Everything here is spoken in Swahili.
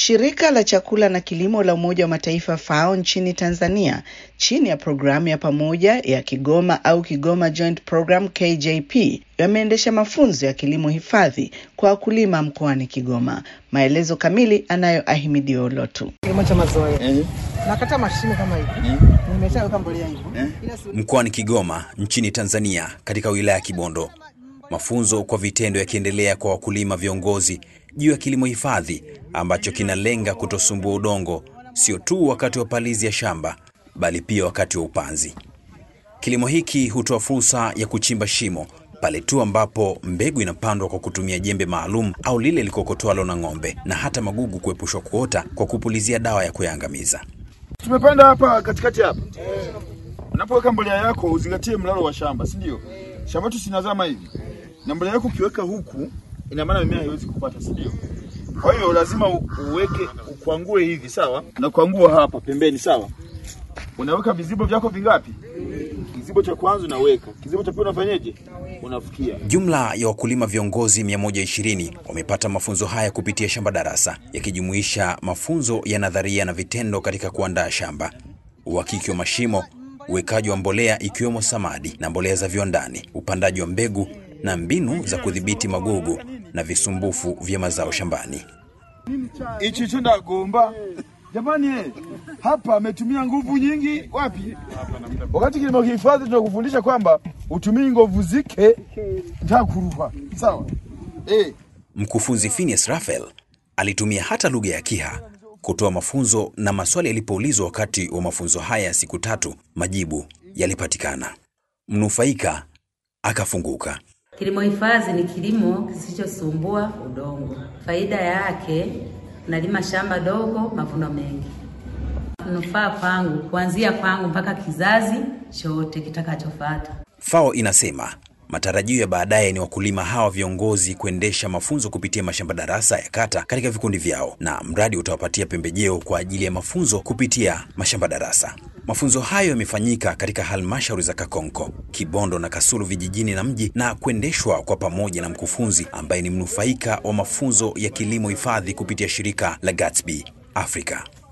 Shirika la chakula na kilimo la Umoja wa Mataifa FAO nchini Tanzania chini ya programu ya pamoja ya Kigoma au Kigoma Joint Program KJP yameendesha mafunzo ya kilimo hifadhi kwa wakulima mkoani Kigoma. Maelezo kamili anayo Ahimidi Olotu. Kilimo cha mazoea. Nakata mashimo kama hivi. Nimeshaweka mbolea hivi. Mkoani Kigoma nchini Tanzania katika wilaya ya Kibondo. Mafunzo kwa vitendo yakiendelea kwa wakulima viongozi juu ya kilimo hifadhi ambacho kinalenga kutosumbua udongo sio tu wakati wa palizi ya shamba bali pia wakati wa upanzi. Kilimo hiki hutoa fursa ya kuchimba shimo pale tu ambapo mbegu inapandwa kwa kutumia jembe maalum au lile likokotwalo na ng'ombe, na hata magugu kuepushwa kuota kwa kupulizia dawa ya kuyaangamiza. Tumepanda hapa katikati hapa. Unapoweka mbolea yako uzingatie mlalo wa shamba, si ndio? Shamba tu sinazama hivi. Na mbolea yako ukiweka huku, ina maana mimea haiwezi kupata, si ndio? Kwa hiyo lazima u- uweke ukwangue hivi, sawa? Na kuangua hapa pembeni, sawa? Unaweka vizibo vyako vingapi? Kizibo cha kwanza unaweka, kizibo cha pili unafanyeje? Unafukia. Jumla ya wakulima viongozi 120 wamepata mafunzo haya kupitia shamba darasa, yakijumuisha mafunzo ya nadharia na vitendo katika kuandaa shamba, uhakiki wa mashimo, uwekaji wa mbolea ikiwemo samadi na mbolea za viwandani, upandaji wa mbegu na mbinu za kudhibiti magugu na visumbufu vya mazao shambani. Hichi hicho ndagomba. Jamani eh, hapa ametumia nguvu nyingi wapi? Wakati kilimo kihifadhi tunakufundisha kwamba utumii nguvu zike ntakuruha. Sawa? Eh, Mkufunzi Phineas Raphael alitumia hata lugha ya Kiha kutoa mafunzo, na maswali yalipoulizwa wakati wa mafunzo haya ya siku tatu, majibu yalipatikana. Mnufaika akafunguka. Kilimo hifadhi ni kilimo kisichosumbua udongo. Faida yake, nalima shamba dogo, mavuno mengi. Manufaa kwangu, kuanzia kwangu mpaka kizazi chote kitakachofuata. FAO inasema matarajio ya baadaye ni wakulima hawa viongozi kuendesha mafunzo kupitia mashamba darasa ya kata katika vikundi vyao, na mradi utawapatia pembejeo kwa ajili ya mafunzo kupitia mashamba darasa. Mafunzo hayo yamefanyika katika halmashauri za Kakonko, Kibondo na Kasulu vijijini na mji, na kuendeshwa kwa pamoja na mkufunzi ambaye ni mnufaika wa mafunzo ya kilimo hifadhi kupitia shirika la Gatsby Africa.